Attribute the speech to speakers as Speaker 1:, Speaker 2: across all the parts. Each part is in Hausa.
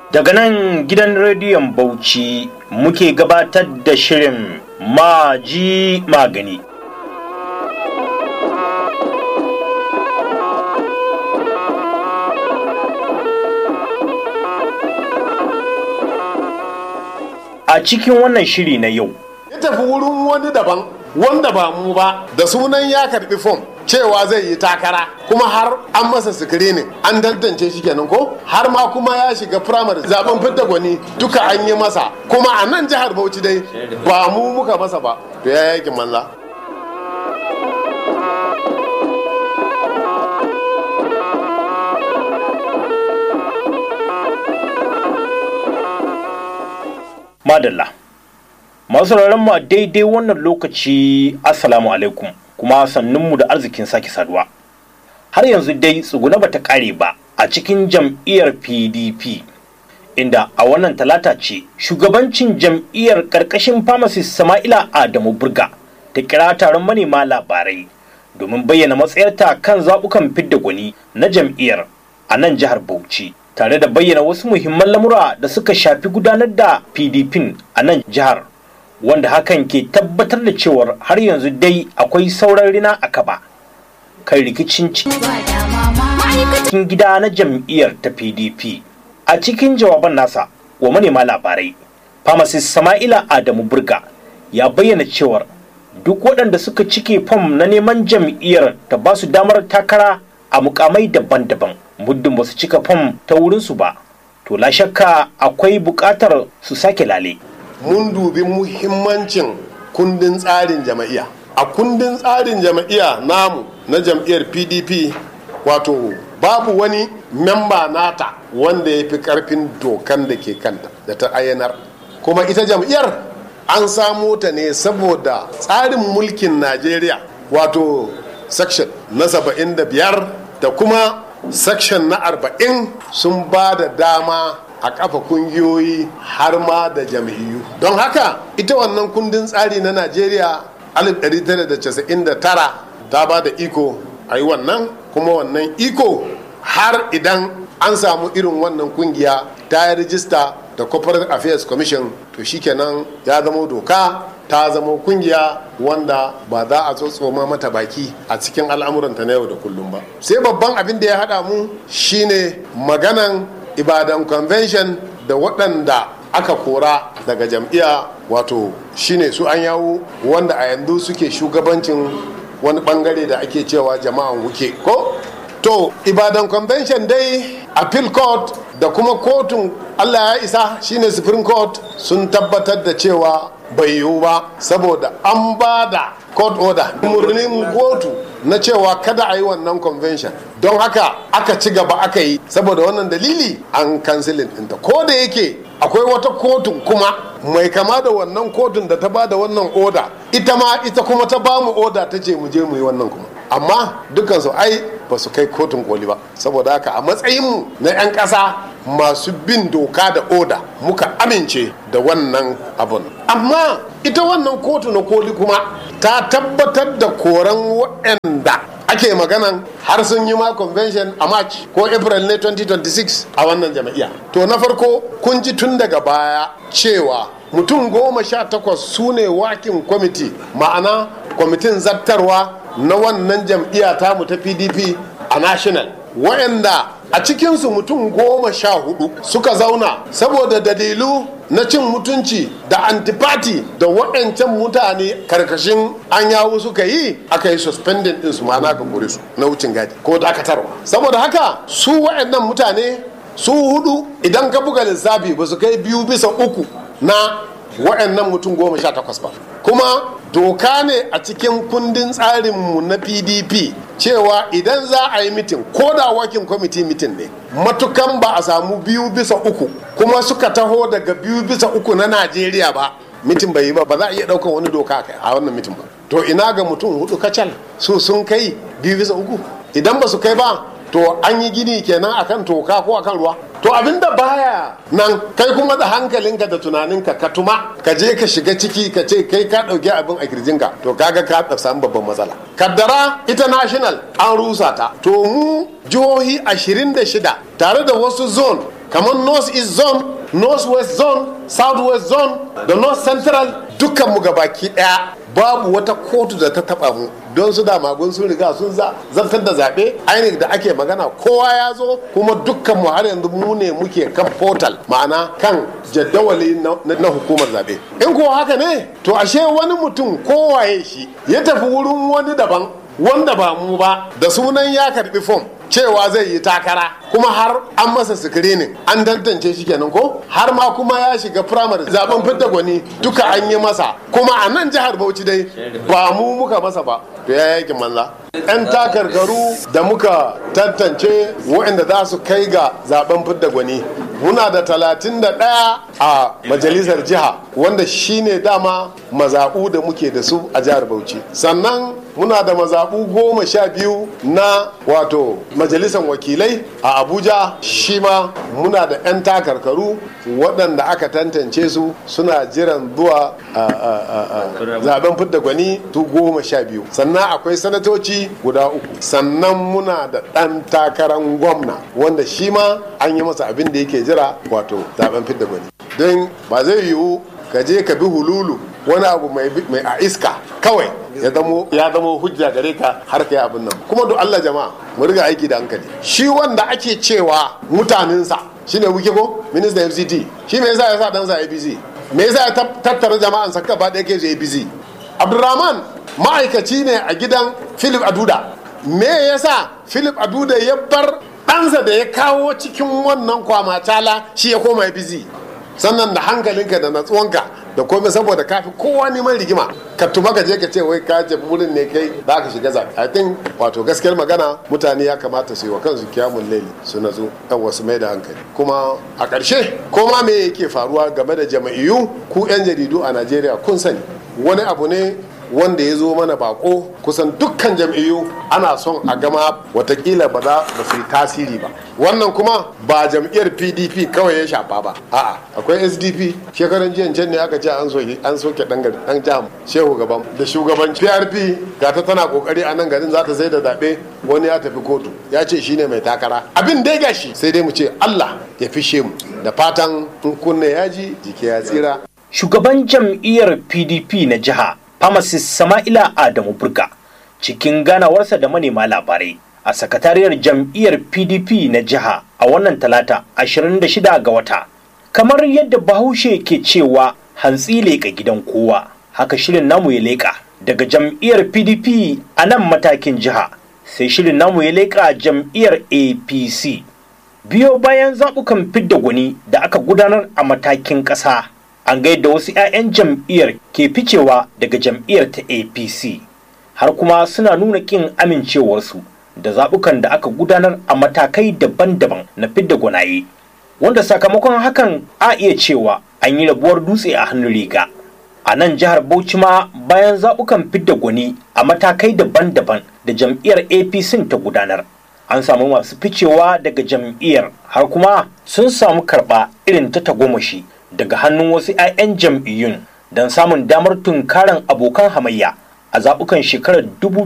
Speaker 1: Daga nan gidan rediyon Bauchi muke gabatar da shirin Maji Magani. A cikin wannan shiri na yau,
Speaker 2: ya tafi wurin wani daban wanda ba mu ba da sunan ya karbi fom cewa zai yi takara kuma har an masa screening an tantance shi kenan ko har ma kuma ya shiga firamare zaben fidda gwani duka an yi masa kuma a nan jihar bauchi dai ba mu muka masa ba to ya yakin manza
Speaker 1: Madalla. Masu mu a daidai wannan lokaci Assalamu alaikum kuma sannunmu da arzikin sake saduwa. Har yanzu dai tsuguna bata kare ba a cikin jam'iyyar PDP. Inda a wannan talata ce shugabancin jam'iyyar karkashin pharmacist Sama'ila Adamu Burga ta kira taron manema labarai domin bayyana matsayarta kan zaɓukan fidda gwani na jam'iyyar a nan jihar Bauchi. tare da bayyana wasu muhimman lamura da suka shafi gudanar da pdp a nan jihar wanda hakan ke tabbatar da cewar har yanzu dai akwai sauran rina a kaba kan rikicin cikin gida na jam'iyyar ta pdp a cikin jawaban nasa wa manema labarai pharmacist sama'ila adamu burga ya bayyana cewar duk waɗanda suka cike fam na neman jam'iyyar ta ba su damar takara a mukamai daban-daban muddin ba su cika fam ta wurinsu ba to la shakka akwai buƙatar su sake lale
Speaker 2: mun dubi muhimmancin kundin tsarin jama'iyya a kundin tsarin jama'iyya namu na jam'iyyar pdp wato babu wani memba nata wanda ya fi karfin dokan da ke kanta da ta ayyanar kuma ita jam'iyyar an samo ta ne saboda tsarin mulkin najeriya wato section na 75 da kuma section na 40 sun ba da dama a kafa kungiyoyi har ma da jam'iyyu don haka ita wannan kundin tsari na najeriya 1999 ta ba da iko a yi wannan kuma wannan iko har idan an samu irin wannan kungiya ta yi rijista da corporate affairs commission to shikenan ya zama doka ta zama kungiya wanda ba za a tsotsoma mata baki a cikin al'amuranta na yau da kullum ba sai babban abin da ya haɗa mu shine maganan ibadan convention da waɗanda aka kora daga jam'iyya wato shine su an yawo wanda a yanzu suke shugabancin wani bangare da ake cewa jama'an wuke ko to ibadan convention dai appeal court da kuma kotun allah ya isa shine supreme court sun tabbatar da cewa bai yiwu ba saboda an ba da court order murnin kotu na cewa kada a yi wannan convention don haka aka ci gaba aka yi saboda wannan dalili an kansilin ɗinta ko da yake akwai wata kotun kuma mai kama da wannan kotun da ta ba da wannan oda ita ma ita kuma ta ba mu oda ta ce mu je mu yi wannan kuma amma dukansu ai ba su kai kotun koli ba saboda haka a matsayinmu na 'yan ƙasa masu bin doka da oda muka amince da wannan abun amma ita wannan kotu na koli kuma ta tabbatar da koran waɗanda ake maganan har sun yi ma convention a march ko april ne 2026 a wannan jama'iya to na farko kun ji tun daga baya cewa mutum goma sha takwas su ne wakin kwamiti ma'ana kwamitin zartarwa na wannan jam'iyya tamu ta pdp a national wayanda a cikinsu mutum goma sha hudu suka zauna saboda dalilu na cin mutunci da antipati da waɗancan mutane karkashin an yawo suka yi aka yi suspending din su ma'ana ka kore su na wucin gadi ko dakatarwa saboda haka su waɗannan mutane su hudu idan ka buga lissafi ba su kai biyu bisa uku na waɗannan mutum goma sha takwas ba kuma doka ne a cikin kundin tsarinmu na pdp cewa idan za a yi mitin ko da wakin kwamiti mitin ne matukan ba a samu biyu bisa uku kuma suka taho daga biyu bisa uku na najeriya ba mitin bai yi ba ba za a iya ɗaukar wani doka a wannan mitin ba to ina ga mutum hudu kacal su sun kai biyu bisa uku idan ba su kai ba to an yi gini kenan akan toka ko akan ruwa to abinda baya nan kai kuma da hankalinka da tunaninka ka tuma ka je ka shiga ciki ka ce kai ka ɗauki abin a kirjinka to kaga ka samu babban matsala kaddara international an rusa ta to mu jihohi 26 tare da wasu zone kamar north east zone north west zone south west zone da north central dukkanmu gabaki daya babu wata kotu da ta taba mu don su damagun sun riga sun zartar da zaɓe ainihin da ake magana kowa ya zo kuma dukkan mu har yanzu mu ne muke kan portal ma'ana kan jadawali na hukumar zaɓe in ko haka ne to ashe wani mutum kowaye shi ya tafi wurin wani daban wanda ba mu ba da sunan ya karbi fom cewa zai yi takara kuma har an masa screening an tantance shi kenan ko har ma kuma ya shiga primary zaben fidda gwani duka an yi masa kuma a nan jihar bauchi dai ba mu muka masa ba to ya yakin manza yan takarkaru da muka tantance waɗanda za su kai ga zaben fidda gwani muna da talatin da ɗaya a majalisar jiha wanda shine dama mazaɓu da muke da su a jihar bauchi sannan muna da mazaɓu goma sha biyu na wato majalisar wakilai a abuja shi ma muna da 'yan takarkaru waɗanda aka tantance su suna jiran zuwa zaben fidda gwani su goma sha biyu sannan akwai sanatoci guda uku sannan muna da ɗan takarar gwamna wanda shi ma an yi masa abin da yake jira wato zaben fidda gwani don ba zai yiwu ka je ka bi hululu wani abu mai a iska kawai ya zamo hujja gare ka har ka yi abin nan kuma do Allah jama'a mu riga aiki da hankali shi wanda ake cewa mutanensa shine wuke ko ministan FCT shi me yasa ya sa ɗansa APC me yasa ya tattara jama'an sa gaba ɗaya ke su APC Abdulrahman ma'aikaci ne a gidan Philip Aduda me yasa Philip Aduda ya bar ɗansa da ya kawo cikin wannan kwamacala shi ya koma APC sannan da hankalinka da natsuwanka da komai saboda kafi kowa neman rigima ka tuma ka je ka ce wai ka jefi wurin ne kai za ka shiga zaɓe i think wato gaskiyar magana mutane ya kamata su yi wa kansu kiyamun laili su natsu yan wasu mai da hankali kuma a ƙarshe koma me yake faruwa game da jama'iyyu ku yan jaridu a najeriya kun sani wani abu ne wanda ya zo mana bako kusan dukkan jam'iyyu ana son a gama watakila ba za ba su yi tasiri ba wannan kuma ba jam'iyyar pdp kawai ya shafa ba a'a akwai sdp shekaran jiyan can ne aka ce an soke an soke dan gari dan jam shehu gaban da shugaban prp ga ta tana kokari a nan garin za ta sai da zaɓe wani ya tafi kotu ya ce shine mai takara abin dai gashi sai dai mu ce allah ya fishe mu da fatan in kunne yaji jiki ya tsira
Speaker 1: shugaban jam'iyyar pdp na jiha pharmacist sama'ila adamu burga cikin ganawarsa da manema labarai a sakatariyar jam'iyyar pdp na jiha a wannan talata 26 ga wata kamar yadda bahaushe ke cewa hantsi leƙa gidan kowa haka shirin namu ya leƙa daga jam'iyyar pdp a nan matakin jiha sai shirin namu ya leƙa jam'iyyar apc biyo bayan zaɓukan fidda gwani da aka gudanar a matakin ƙasa an gaida wasu 'ya'yan jam'iyyar ke ficewa daga jam'iyyar ta apc har kuma suna nuna ƙin amincewarsu da zaɓukan da aka gudanar a matakai daban-daban na fidda gwanaye wanda sakamakon hakan a iya cewa an yi rabuwar dutse a hannun riga a nan jihar bauchi ma bayan zaɓukan fidda gwani a matakai daban-daban da jam'iyyar apc ta gudanar an samu masu ficewa daga jam'iyyar har kuma sun samu karɓa irin ta tagomashi daga hannun wasu 'ya'yan jam'iyyun don samun damar tunkaran abokan hamayya a zaɓukan shekarar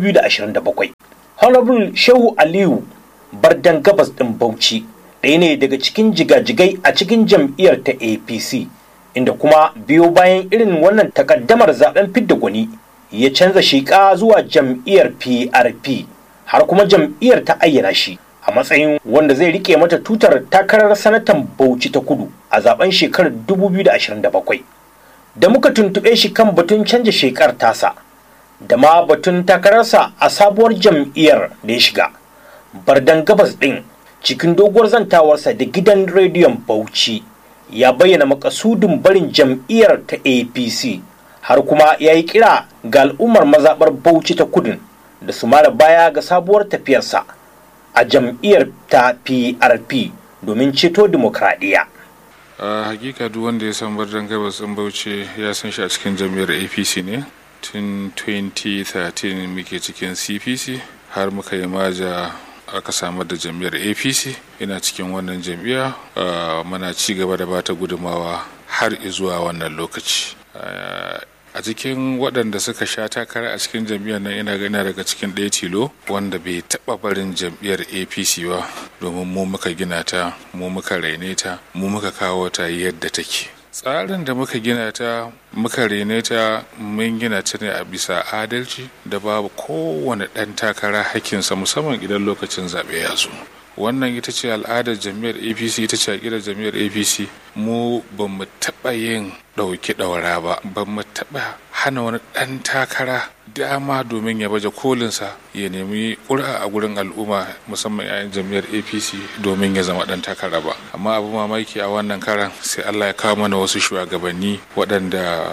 Speaker 1: 2027. Honorable Shehu Aliyu Bardan Gabas ɗin Bauchi ɗaya ne daga cikin jigajigai a cikin jam'iyyar ta APC inda kuma biyo bayan irin wannan takaddamar zaben fidda gwani ya canza shiƙa zuwa jam'iyyar PRP har kuma jam'iyyar ta ayyana shi a matsayin wanda zai rike mata tutar takarar sanatan Bauchi ta kudu a zaben shekarar 2027 da muka tuntuɓe shi kan batun canja shekar tasa da ma batun takararsa a sabuwar jam'iyyar da ya shiga bardan gabas ɗin cikin doguwar zantawarsa da gidan rediyon bauchi ya bayyana makasudin barin jam'iyyar ta apc har kuma ya yi kira ga al'ummar mazaɓar bauchi ta kudin da su mara baya ga sabuwar tafiyarsa a jam'iyyar ta PRP domin ceto dimokuraɗiyya.
Speaker 3: a hakika duk wanda ya san bardan gabas ɗin bauchi ya san shi a cikin jam'iyyar apc ne tun 2013 muke cikin cpc har muka yi maja aka samar da jam'iyyar apc ina cikin wannan jam'iyya muna ci gaba da bata gudumawa har zuwa wannan lokaci a cikin waɗanda suka sha takara a cikin jam'iyyar nan ina gani daga cikin ɗaya tilo wanda bai taɓa barin jam'iyyar apc ba domin mu muka gina ta mu muka raine ta mu muka kawo ta yadda take tsarin da muka gina ta muka rene ta mun gina ta ne a bisa adalci da babu kowane ɗan takara hakkinsa musamman idan lokacin zaɓe ya zo wannan ita ce al'adar jami'ar apc ita ce aƙidar jami'ar apc mu ba mu taɓa yin ɗauki ɗaura ba ba mu taɓa hana wani ɗan takara dama domin ya baje kolinsa ya nemi ƙura a gurin al'umma musamman 'ya'yan jami'ar apc domin ya zama ɗan takara ba amma abu mamaki a wannan karan sai allah ya kawo mana wasu shugabanni waɗanda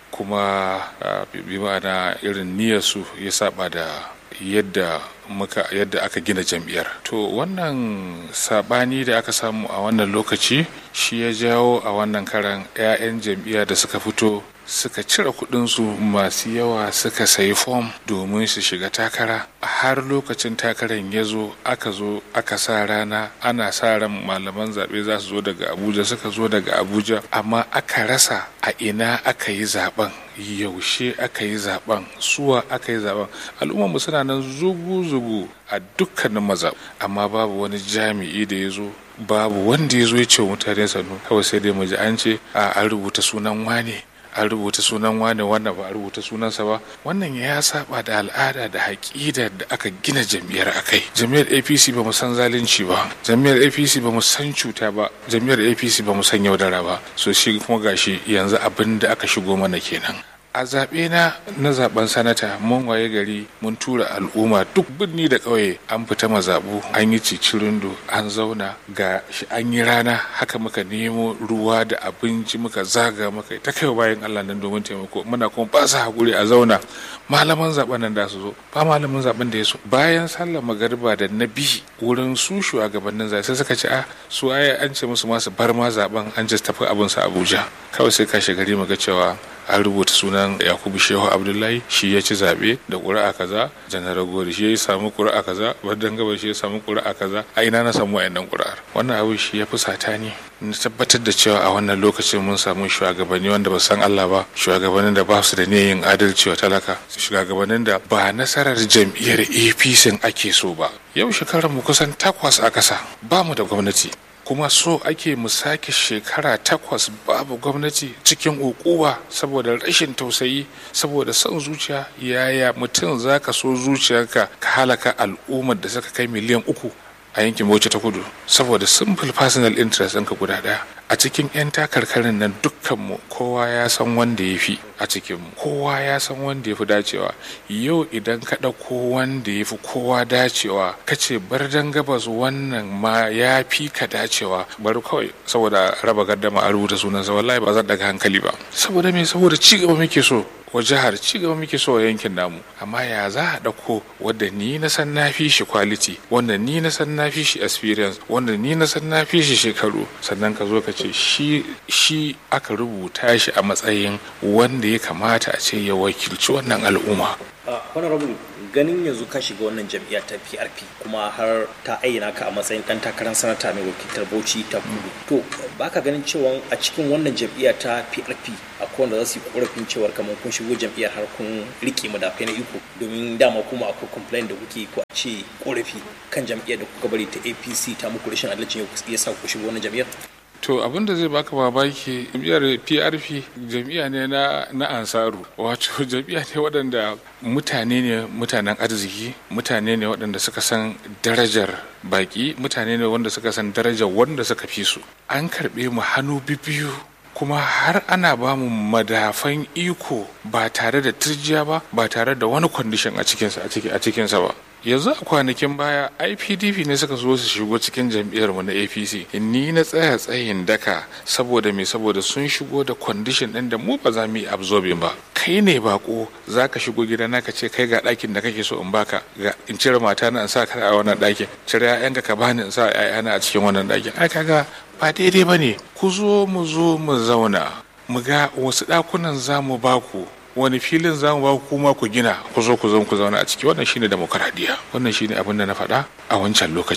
Speaker 3: kuma bi ma'ana irin niyyarsu ya saba da yadda muka yadda aka gina jam'iyyar to wannan sabani da aka samu a wannan lokaci shi ya jawo a wannan karan 'ya'yan jam'iyya da suka fito suka cire kudinsu masu yawa suka sayi fom domin su shiga takara har lokacin takarar ya zo aka zo aka sa rana ana sa ran malaman zaɓe za su zo daga abuja suka zo daga abuja amma aka rasa a ina aka yi zaben yaushe aka yi zaben suwa aka yi zaben al'ummarmu suna nan zugu-zugu a dukkanin maza amma babu wani jami'i da ya zo babu wanda ya zo ya ce mutane sannu kawai sai dai mu ji an ce a an rubuta sunan wane an rubuta sunan wane wannan ba a rubuta sunansa ba wannan ya saba da al'ada da haƙidar da aka gina jam'iyyar akai jam'iyyar apc ba mu san zalunci ba jam'iyyar apc ba mu san cuta ba jam'iyyar apc ba mu san yaudara ba so shi kuma gashi yanzu abin da aka shigo mana kenan a zaɓe na na zaben sanata mun waye gari mun tura al'umma duk birni da ƙauye an fita mazaɓu an yi cicirindo an zauna ga shi an yi rana haka muka nemo ruwa da abinci muka zaga muka ta kai bayan allah nan domin taimako muna kuma ba su haƙuri a zauna malaman zaben nan da su zo ba malamin zaben da ya so bayan sallar magariba da na bi wurin su shugabannin zaɓe sai suka ce a su ai an ce musu masu bar ma zaben an ji tafi abin sa abuja kawai sai kashe gari mu ga cewa an rubuta sunan yakubu shehu abdullahi shi ya ci zaɓe da ƙuri'a kaza janar gori shi ya samu ƙuri'a kaza badan gaba shi ya samu ƙuri'a kaza a ina na samu wayannan ƙuri'ar wannan abu shi ya fi sata ni na tabbatar da cewa a wannan lokacin mun samu shugabanni wanda ba san Allah ba shugabannin da ba su da yin adalci wa talaka shugabannin da ba nasarar jam'iyyar APC ake so ba yau shekarar mu kusan takwas a ƙasa ba mu da gwamnati kuma so ake mu sake shekara takwas babu gwamnati cikin ukuwa saboda rashin tausayi saboda son zuciya yaya mutum za ka so zuciyarka ka halaka al'ummar da suka kai miliyan uku a yankin bauchi ta kudu saboda simple personal interest ɗinka guda ɗaya a cikin 'yan takarkarin nan dukkanmu kowa ya san wanda ya fi a cikinmu kowa ya san wanda ya fi dacewa yau idan ka ɗauko wanda ya fi kowa dacewa ka ce bar dan gabas wannan ma ya fi ka dacewa bari kawai saboda raba gardama a rubuta sunansa wallahi ba zan daga hankali ba saboda me saboda ci gaba muke so wa jihar ci gaba muke so a yankin namu amma ya za a ɗauko wadda ni na san na fi shi quality wanda ni na san na fi shi experience wanda ni na san na fi shi shekaru sannan ka zo ka ce shi shi aka rubuta shi a matsayin wanda ya kamata a ce ya wakilci wannan al'umma
Speaker 1: honorable ganin yanzu ka shiga wannan jam'iyya ta PRP kuma har ta ayyana ka a matsayin dan takarar sanata mai wakiltar Bauchi ta Kudu to baka ganin cewa a cikin wannan jam'iyya ta PRP akwai wanda za su yi korafin cewar kamar kun shigo jam'iyyar har kun rike madafai na iko domin dama kuma akwai complaint da kuke ko a ce korafi kan jam'iyyar da kuka bari ta APC ta muku rashin adalcin ya sa ku shigo wannan jam'iyyar
Speaker 3: to abin da zai baka mamaki jam'iyyar prp jam'iyya ne na, na ansaru wato jam'iyya ne waɗanda mutane ne mutanen arziki mutane ne waɗanda suka san darajar baki mutane ne wanda suka san darajar wanda suka fi su an karɓe mu hannu bibiyu kuma har ana ba mu madafan iko ba tare da turjiya ba ba tare da wani kwandishin a cikinsa a cikinsa ba yanzu a kwanakin baya ipdp ne suka zo su shigo cikin jam'iyyar mu na apc ni na tsaya tsayin daka saboda me saboda sun shigo da kwandishin ɗin da mu ba za mu yi absorbing ba kai ne bako za ka shigo gida na ka ce kai ga ɗakin da kake so in baka ga in cire mata na in sa ka a wannan ɗakin cire ƴaƴanka ka bani in sa ƴaƴana a cikin wannan ɗakin ai kaga ba daidai ba ne ku zo mu zo mu zauna mu ga wasu ɗakunan za mu baku wani filin za mu ba kuma ku gina ku zo ku zo ku zauna a ciki wannan shine demokaradiyya wannan shine abin da na faɗa a wancan lokacin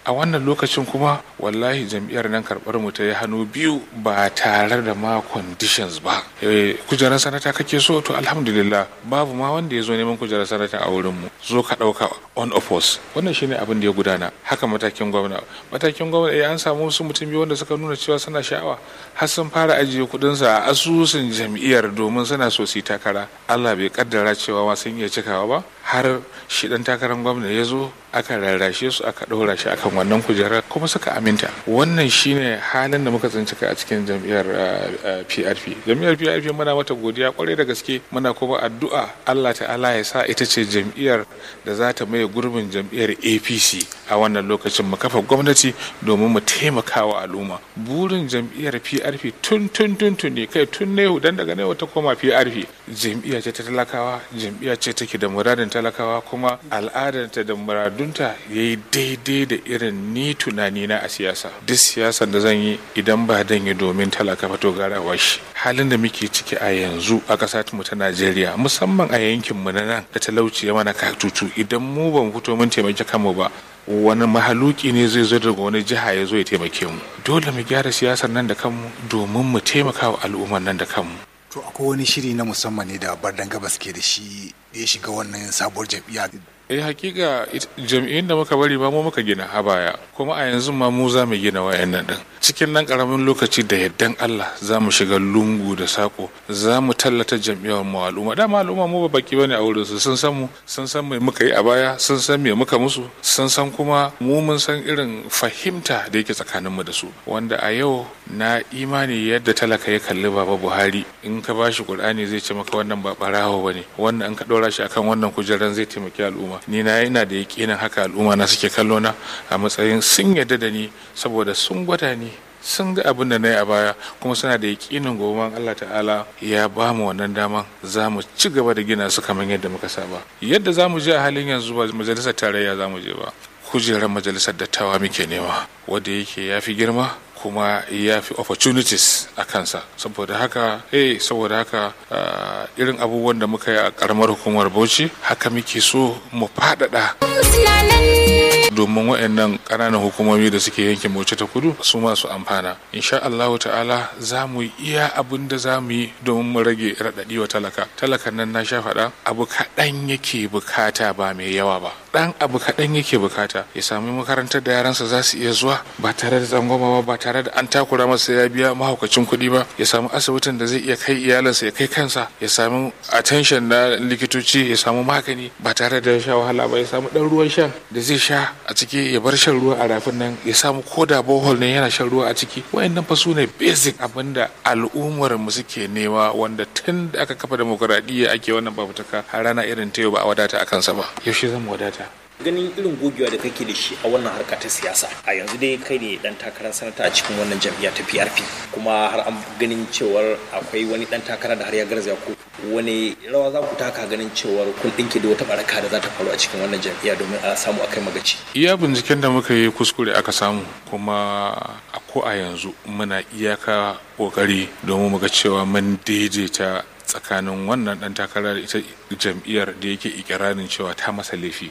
Speaker 3: a wannan lokacin kuma wallahi jam'iyyar nan karɓar mu ta yi hannu biyu ba tare da ma conditions ba kujerar sanata kake so to alhamdulillah babu ma wanda ya zo neman kujerar sanata a wurin mu zo ka ɗauka on oppose wannan shine abin da ya gudana haka matakin gwamna matakin gwamna eh an samu wasu mutum biyu wanda suka nuna cewa suna sha'awa har sun fara ajiye kuɗinsa a asusun jam'iyyar domin suna so su yi takara Allah bai kaddara cewa ma sun iya cikawa ba har shi dan takarar gwamna ya zo aka rarrashe su aka ɗora shi akan wannan kujerar kuma suka aminta wannan shine halin da muka tsinci a cikin jam'iyyar PRP jam'iyyar PRP muna mata godiya kwarai da gaske muna kuma addu'a Allah ta'ala ya sa ita ce jam'iyyar da za ta maye gurbin jam'iyyar APC a wannan lokacin mu kafa gwamnati domin mu taimaka wa al'umma burin jam'iyyar PRP tun tun tun tun ne kai tun ne dan daga ne wata koma PRP jam'iyya ce ta talakawa jam'iyya ce take da muradin talakawa kuma al'adarta da muradunta ya yi daidai da irin ni tunani na a siyasa duk siyasar da zan yi idan ba dan yi domin talaka fato garawa shi halin da muke ciki a yanzu a ƙasa mu ta najeriya musamman a yankin mu na nan da talauci ya mana katutu idan mu ban fito mun taimaki kanmu ba wani mahaluki ne zai zo daga wani jiha ya zo ya taimake mu dole mu gyara siyasar nan da kanmu domin mu taimaka wa al'ummar nan da kanmu
Speaker 4: to akwai wani shiri na musamman ne da bardan gabas ke da shi da ya shiga wannan sabuwar jam'iyya
Speaker 3: eh hakika jam'iyyun da muka bari ba mu muka gina a baya kuma a yanzu ma mu za mu gina wayannan din cikin nan karamin lokaci da yaddan Allah za mu shiga lungu da sako za mu tallata jam'iyyar mu al'umma dama al'umma mu ba baki bane a wurin su sun san mu sun san me muka yi a baya sun san me muka musu sun san kuma mu mun san irin fahimta da yake tsakanin mu da su wanda a yau na imani yadda talaka ya kalli baba Buhari in ka bashi Qur'ani zai ce maka wannan ba barawo bane wannan in ka dora shi akan wannan kujeran zai taimaki al'umma ni na ina da yakinin haka al'umma na suke kallo na a matsayin sun yarda da ni saboda sun gwada ni sun ga abin da na yi a baya kuma suna da yakinin gobe Allah ta'ala ya ba mu wannan daman za mu ci gaba da gina su kamar yadda muka saba yadda za mu je a halin yanzu ba majalisar tarayya za mu je ba kujerar majalisar dattawa muke nema wanda yake ya fi girma kuma ya fi opportunities a kansa saboda haka eh saboda haka irin abubuwan da muka yi a karamar hukumar bauchi haka muke so mu faɗaɗa domin waɗannan ƙananan hukumomi da suke yankin bauchi ta kudu su masu amfana insha Allah ta'ala za mu yi iya abin da za mu yi domin mu rage raɗaɗi wa talaka talakan nan na sha faɗa abu kaɗan yake bukata ba mai yawa ba ɗan abu kaɗan yake bukata ya sami makarantar da yaransa za su iya zuwa ba tare da tsangwama ba ba tare da an takura masa ya biya mahaukacin kuɗi ba ya samu asibitin da zai iya kai iyalinsa ya kai kansa ya samu attention na likitoci ya samu magani ba tare da sha wahala ba ya samu ɗan ruwan shan da zai sha a ciki ya bar shan ruwa a rafin nan ya samu koda bohol ne yana shan ruwa a ciki wayannan fa su ne basic abinda al'ummar mu suke nema wanda tun da aka kafa demokuraɗiyya ake wannan babutuka har rana irin ta yau ba a wadata a kansa ba yaushe zan wadata
Speaker 1: ganin irin gogewa da kake da shi a wannan harka ta siyasa a yanzu dai kai ne dan takarar sanata a cikin wannan jam'iyya ta PRP kuma har an ganin cewar akwai wani dan takara da har ya garzaya ko wani rawa za ku taka ganin cewar kun dinke da wata baraka da za ta faru a cikin wannan jam'iyya domin a samu akai magaci
Speaker 3: iya binciken da muka yi kuskure aka samu kuma a ko a yanzu muna iyaka kokari domin muga cewa mun daidaita tsakanin wannan dan takarar ita jam'iyyar da yake ikirarin cewa ta masa laifi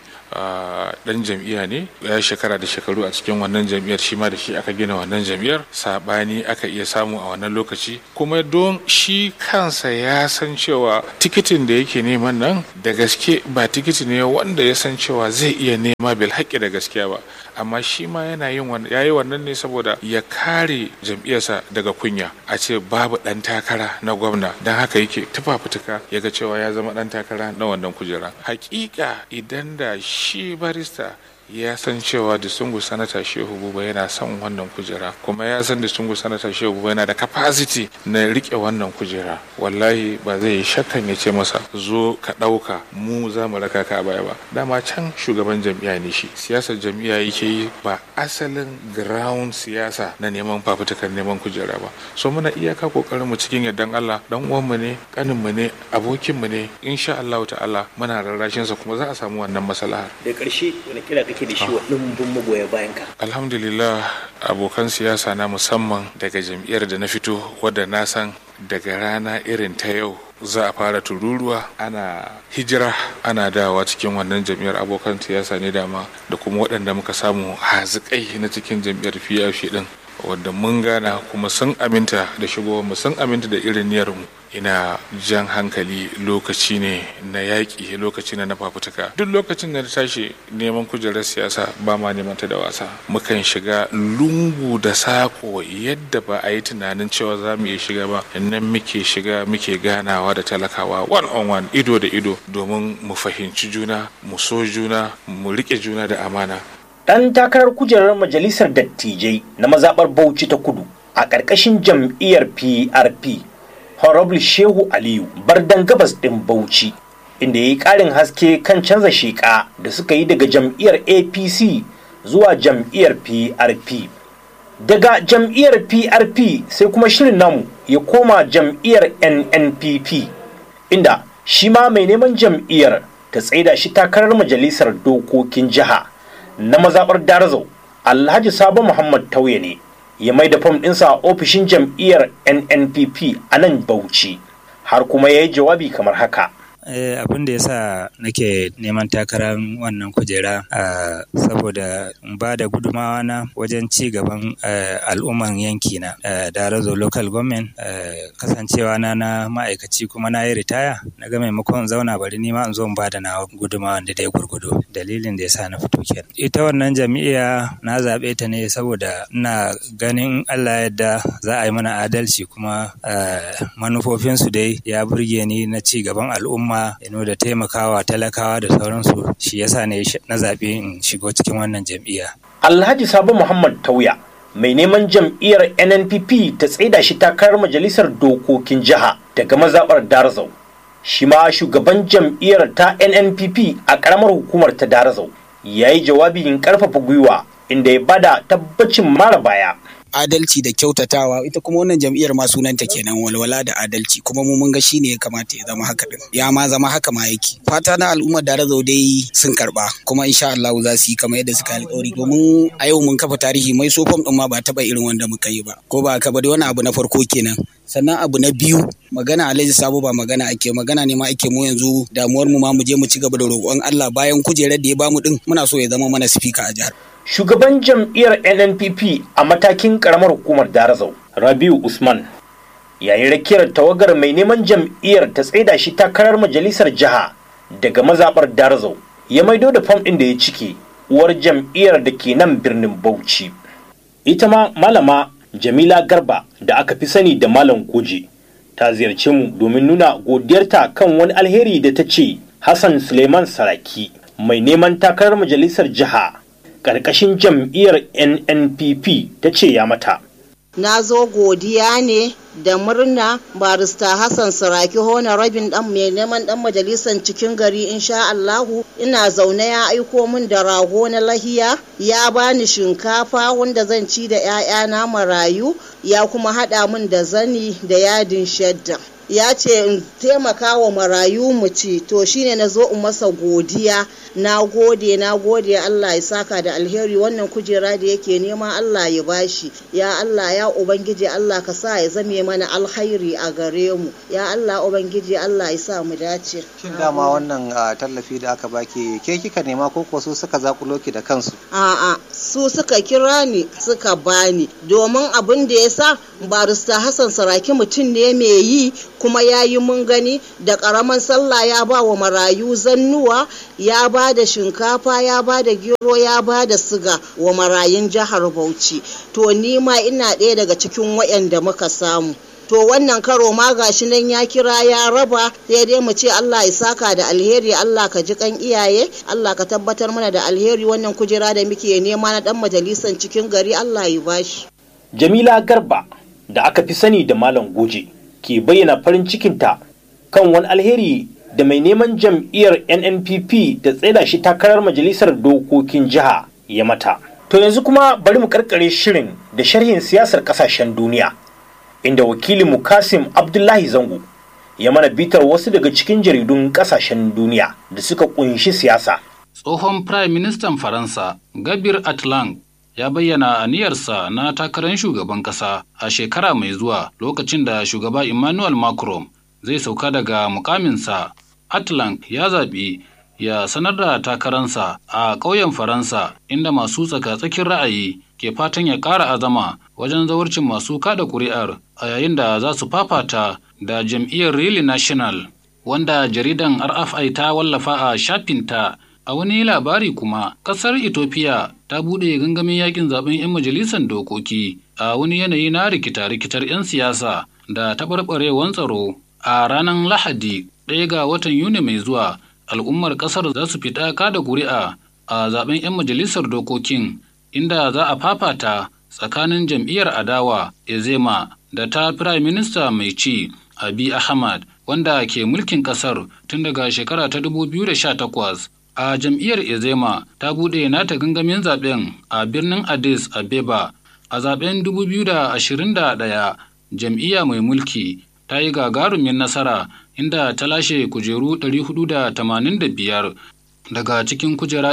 Speaker 3: dan jam'iyya ne ya shekara da shekaru a cikin wannan jam'iyyar shi ma da shi aka gina wannan jam'iyyar sabani aka iya samu a wannan lokaci kuma don shi kansa ya san cewa tikitin da yake neman nan da gaske ba tikiti ne wanda ya san cewa zai iya nema bil haƙƙi da gaskiya ba amma shi ma yana yin wannan yayi wannan ne saboda ya kare jam'iyyarsa daga kunya a ce babu dan takara na gwamna don haka yake tufafutuka ya ga cewa ya zama dan takara na wannan kujera hakika idan da shi barista ya san cewa disungu sanata shehu buba yana son wannan kujera kuma ya san disungu sanata shehu buba yana da capacity na rike wannan kujera wallahi ba zai yi shakkan ya ce masa zo ka ɗauka mu za mu raka ka baya ba dama can shugaban jam'iyya ne shi siyasar jam'iyya yake yi ba asalin ground siyasa na neman fafutukar neman kujera ba so muna iyaka kokarin mu cikin yardan Allah dan uwan mu ne kanin mu ne abokin mu ne insha Allah ta'ala muna rarrashin sa kuma za a samu wannan maslaha
Speaker 1: da ƙarshe wani kira kake da shi wa ɗumbin magoya bayan ka
Speaker 3: alhamdulillah abokan siyasa na musamman daga jam'iyyar da na fito wadda na san daga rana irin ta yau za a fara tururuwa ana hijira ana dawowa cikin wannan jam'iyyar abokan siyasa ne dama da kuma waɗanda muka samu hazikai na cikin jam'iyyar PRP din wanda mun gana kuma sun aminta da shigowar mu sun aminta da irin niyyar mu ina jan hankali lokaci ne na yaƙi lokaci ne na fafutuka duk lokacin da na tashi neman kujerar siyasa ba ma neman ta da wasa mukan shiga lungu da sako yadda ba a yi tunanin cewa za mu iya shiga ba nan muke shiga muke ganawa da talakawa one on one ido da ido domin mu fahimci juna mu so juna mu riƙe juna da amana
Speaker 1: ɗan takarar kujerar majalisar dattijai na mazaɓar bauchi ta kudu a ƙarƙashin jam'iyyar prp honorable shehu aliyu bardan gabas ɗin bauchi inda ya yi ƙarin haske kan canza sheƙa da suka yi daga jam'iyyar apc zuwa jam'iyyar prp daga jam'iyyar prp sai kuma shirin namu ya koma jam'iyyar nnpp inda shi ma mai neman jam'iyyar ta tsaida shi takarar majalisar dokokin jiha na mazaɓar darazau alhaji sabo muhammad tauye ne ya mai da fam ɗinsa a ofishin jam'iyyar nnpp a nan bauchi har kuma ya yi jawabi kamar haka
Speaker 5: abin da ya sa nake neman takarar wannan kujera saboda ba da gudumawa na wajen ci gaban al'umman yanki na darazo local government kasancewa na na ma'aikaci kuma na yi ritaya na ga maimakon zauna bari nima in zo in ba da na gudumawa da dai gurgudu dalilin da ya sa na fito kenan ita wannan jami'a na zaɓe ta ne saboda ina ganin Allah yadda za a yi mana adalci kuma manufofinsu dai ya burge ni na ci gaban al'umma kuma da taimakawa talakawa da sauransu shi yasa ne na zaɓe in shigo cikin wannan jam'iyya.
Speaker 1: Alhaji Sabo Muhammad Tauya mai neman jam'iyyar NNPP ta tsaida shi takarar majalisar dokokin jiha daga mazaɓar Darazau. Shi ma shugaban jam'iyyar ta NNPP a ƙaramar hukumar ta Darazau ya yi jawabin ƙarfafa gwiwa inda ya bada tabbacin mara baya.
Speaker 6: adalci da kyautatawa ita kuma wannan jam'iyyar ma sunanta kenan walwala da adalci kuma mu mun ga shine ya kamata ya zama haka din ya ma zama haka ma yake fata na al'ummar da razau dai sun karba kuma insha Allah za su yi kamar yadda suka alƙawari domin a yau mun kafa tarihi mai sofam din ma ba taba irin wanda muka yi ba ko ba ka ba da wani abu na farko kenan sannan abu na biyu magana alhaji sabo ba magana ake magana ne ma ake mu yanzu damuwar mu ma mu je mu ci gaba da roƙon Allah bayan kujerar da ya bamu din muna so ya zama mana sifika a jihar
Speaker 1: shugaban jam'iyyar nnpp a matakin karamar hukumar darazau rabiu usman yayin rakiyar tawagar mai neman jam'iyyar ta tsaida shi takarar majalisar jiha daga mazaɓar darazau ya maido da fam ɗin da ya cike uwar jam'iyyar da ke nan birnin bauchi ita ma malama jamila garba da aka fi sani da malam goje ta ziyarce mu domin nuna godiyarta kan wani alheri da ta ce hassan suleiman saraki mai neman takarar majalisar jiha ƙarƙashin jam'iyyar nnpp ta ce ya mata
Speaker 7: na zo godiya ne da murna barista hassan saraki hona rabin dan mai neman dan majalisar cikin gari insha allahu ina zaune ya aiko min da rago na lahiya ya bani shinkafa wanda zan ci da 'ya'yana marayu ya kuma haɗa min da zani da yadin shadda ya ce in taimaka wa marayu mu ci to shine na zo in masa godiya na gode na gode Allah ya saka da alheri wannan kujera da yake nema Allah ya bashi ya Allah ya ubangiji Allah ka sa ya zame mana alkhairi a gare mu ya Allah ubangiji Allah ya sa mu dace
Speaker 8: shin dama wannan tallafi da aka baki ke kika nema ko ko su suka zakulo ki da kansu
Speaker 7: a'a su suka kira ni suka bani domin abin da ya sa barista Hassan Saraki mutum ne mai yi kuma ya yi mun gani da ƙaramin sallah ya ba wa marayu zannuwa ya ba da shinkafa ya ba da gero ya ba da siga wa marayun jihar bauchi to ni ma ina ɗaya daga cikin waɗanda muka samu to wannan karo ma gashi nan ya kira ya raba sai dai mu ce Allah ya saka da alheri Allah ka ji kan iyaye Allah ka tabbatar mana da alheri wannan kujera da muke nema na dan majalisan cikin gari Allah ya bashi
Speaker 1: jamila garba da aka fi sani da malam goje ke bayyana farin cikinta kan wani alheri da mai neman jam'iyyar nnpp da tsaida shi takarar majalisar dokokin jiha ya mata to yanzu kuma bari mu karkare shirin da sharhin siyasar kasashen duniya inda wakilin mu kasim abdullahi zango ya mana bitar wasu daga cikin jaridun kasashen duniya da suka kunshi siyasa
Speaker 9: tsohon prime ministan faransa gabir atlang ya bayyana aniyarsa na takarar shugaban kasa a shekara mai zuwa lokacin da shugaba Emmanuel Macron zai sauka daga mukaminsa. Atlank ya zaɓi ya sanar da takaransa a ƙauyen Faransa inda masu tsaka-tsakin ra'ayi ke fatan ya ƙara azama wajen zawarcin masu kada ƙuri'ar a yayin da za su fafata da jam'iyyar Really National wanda jaridan RFI ta wallafa a shafinta a wani labari kuma ƙasar Ethiopia ta buɗe gangamin yakin zaben 'yan majalisar dokoki a wani yanayi na rikita-rikitar 'yan siyasa da taɓarɓarewan tsaro a ranar Lahadi ɗaya ga watan Yuni mai zuwa al'ummar ƙasar za su fita kada ƙuri'a a zaben 'yan majalisar dokokin inda za a fafata tsakanin jam'iyyar adawa ezema da ta firayim minista mai ci abi ahmad wanda ke mulkin ƙasar tun daga shekara ta 2018 a jam'iyyar ezema ta buɗe nata gangamin zaben a birnin addis abeba a zaben 2021 jam'iyya mai mulki ta yi gagarumin nasara inda ta lashe kujeru 485 daga cikin kujera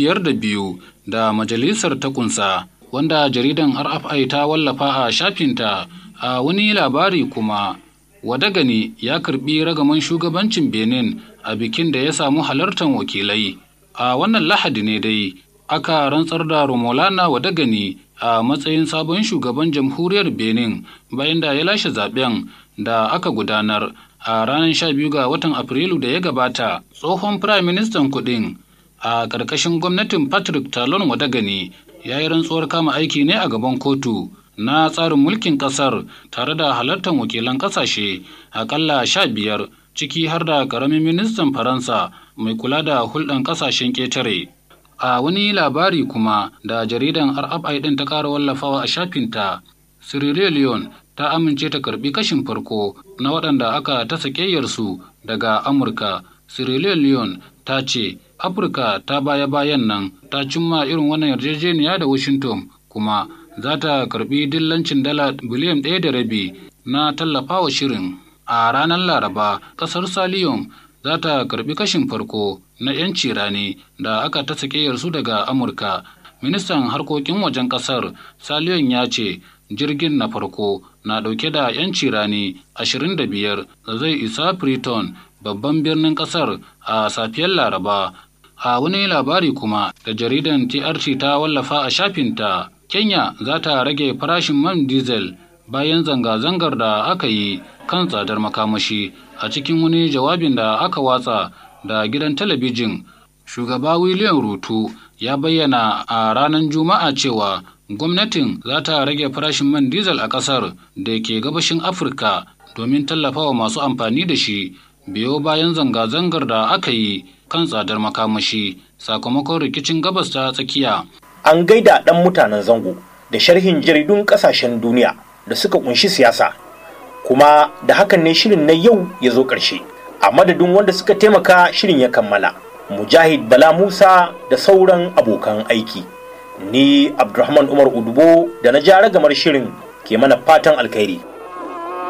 Speaker 9: 502 da majalisar ta kunsa wanda jaridan RFI ta wallafa a shafinta a wani labari kuma Wadagani ya karbi ragaman shugabancin Benin a bikin da ya samu halartar wakilai. A wannan lahadi ne dai aka rantsar da Romolana Wadagani a matsayin sabon shugaban jamhuriyar Benin bayan da ya lashe zaben da aka gudanar a ranar 12 ga watan Afrilu da ya gabata. Tsohon Firayim Ministan kuɗin a ƙarƙashin gwamnatin Patrick Talon Wadagani ya yi rantsuwar kama aiki ne a gaban kotu na tsarin mulkin ƙasar tare da halartar wakilan ƙasashe aƙalla sha biyar ciki har da ƙaramin ministan Faransa mai kula da hulɗan ƙasashen ƙetare. A wani labari kuma da jaridan RFI ɗin ta ƙara wallafawa a shafinta, Sierra Leone ta amince ta karɓi kashin farko na waɗanda aka ta su daga Amurka. Sierra Leone ta ce Afirka ta baya-bayan nan ta cimma irin wannan yarjejeniya da Washington kuma za ta karɓi dillancin dala biliyan ɗaya da rabi na tallafawa shirin. A ranar Laraba, ƙasar Saliyon za ta karbi kashin farko na 'yanci rani da aka ta su daga amurka ministan harkokin wajen kasar saliyon ya ce jirgin na farko na dauke da 'yanci rani 25 da zai isa Freetown babban birnin kasar a safiyar laraba a wani labari kuma da jaridan trt ta wallafa a shafinta kenya za ta rage farashin man diesel bayan zanga-zangar da aka yi kan tsadar makamashi a cikin wani jawabin da aka watsa da gidan talabijin shugaba william rutu ya bayyana a ranar juma'a cewa gwamnatin za ta rage farashin man diesel a ƙasar da ke gabashin afirka domin tallafawa masu amfani da shi biyo bayan zanga-zangar da aka yi kan tsadar makamashi sakamakon rikicin gabas ta tsakiya
Speaker 1: an gaida ɗan mutanen zango da sharhin jaridun ƙasashen duniya da suka kunshi siyasa kuma da hakan ne shirin na yau ya zo ƙarshe a madadin wanda suka taimaka shirin ya kammala mujahid bala musa da sauran abokan aiki ni abdulrahman umar udubo da na ja ragamar shirin ke mana fatan alkhairi